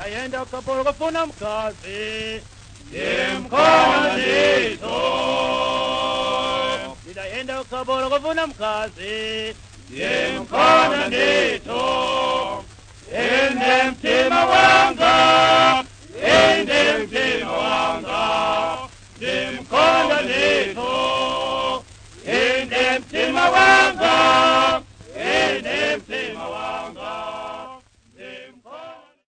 ndayenda kapolo kufuna mkazi Ndimkhona nditho. ndayenda kapolo kufuna mkazi Ndimkhona nditho. Ende mtima wanga. Ende mtima wanga. Ndimkhona nditho. Ende mtima wanga. Ende mtima wanga.